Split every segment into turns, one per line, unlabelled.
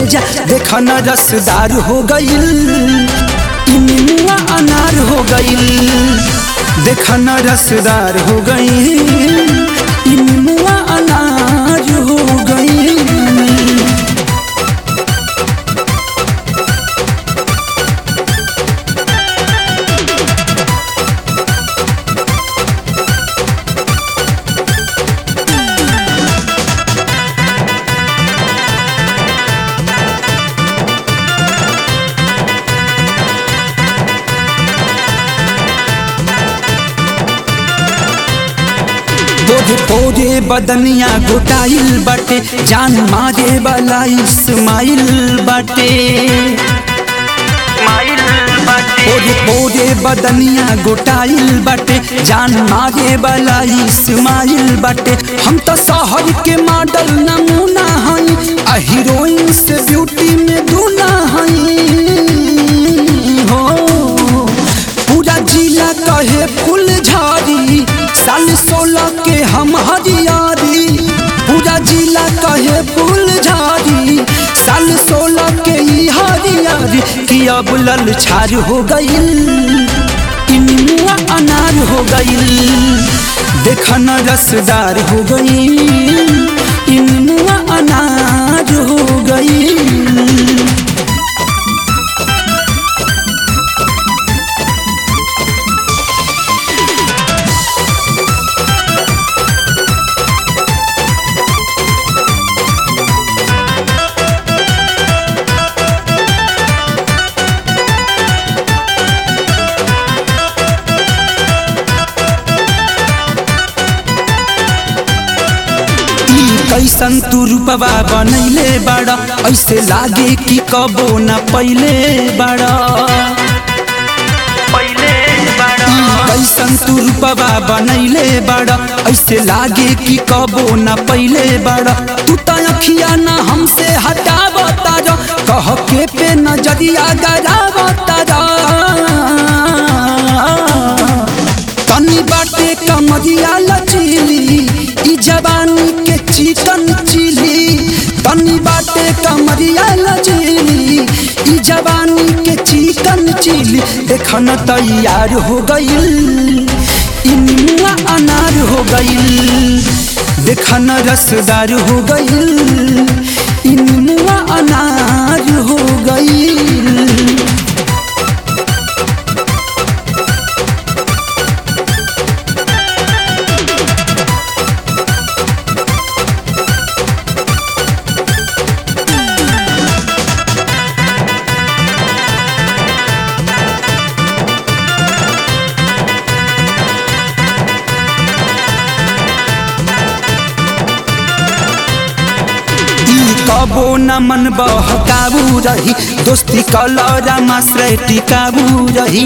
जा देख न रसदार हो गईल ई निमुआ अनार हो गईल देख न रसदार हो गईल ई निमुआ अनार हो गईल तोरे तोरे बदनिया गोटाइल बाटे जान मारे वाला इस्माइल बाटे तोरे तोरे बदनिया गोटाइल बाटे जान मारे वाला इस्माइल बाटे हम तो शहर के मॉडल नमूना हई आ हीरोइन से ब्यूटी में दूना हई हो पूरा जिला कहे फूल झाड़ी साल सोलह के हम हरियारी पूरा जिला कहे फूल झाड़ी साल सोलह के ई हरियारी कि अब लल छार हो गईल ई निमुआ अनार हो गईल देख न रसदार हो गईल ई निमुआ अनार हो गईल ई कैसन तू रूपवा बनैले बाड़ा ऐसे लागे कि कबो न पहिले बाड़ा ई कैसन तू रूपवा बनैले बाड़ा ऐसे लागे कि कबो न पहिले बाड़ा तू त अखिया न हमसे हटावता जा कह के पे नजरिया गरावता जा तनी बाटे कमरिया लचीली ई जवानी के चिकन चिली तनी बाटे कमरिया लचीली ई जवानी के चिकन चिली देख न तैयार हो गईल ई निमुआ अनार हो गईल देख न रसदार हो गईल ई निमुआ अनार हो गईल ई कबो न मन बहकाबू रही दोस्ती कलरा माश्रय टिकाबू रही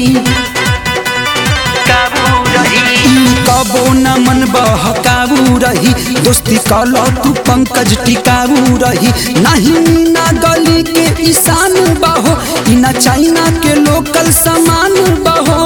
ई कबो न मन बहकाबू रही दोस्ती कल तू पंकज टिकाबू रही नहीं ना गली के ईशान बहो ई ना चाइना के लोकल सामान बहो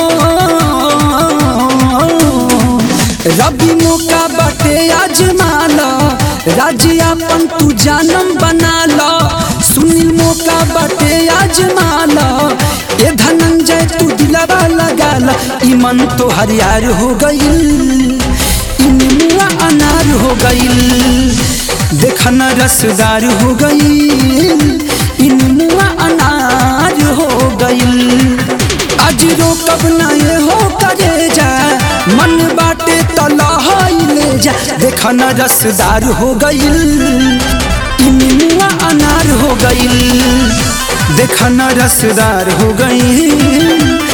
रबी मौका बाटे आजमाला राज्यापन तू जानम बना ला सुनील मौका बाटे आजमाला ए धनंजय तू दिलवा लगा ला ई मन तो हरियार हो गईल ई निमुआ अनार हो गईल देख न रसदार हो गईल ई निमुआ अनार हो गईल आज रोकब ना ये हो करे जा मन बाटे तलहाई ले जा देख न रसदार हो गईल ई निमुआ अनार हो गईल देख न रसदार हो गईल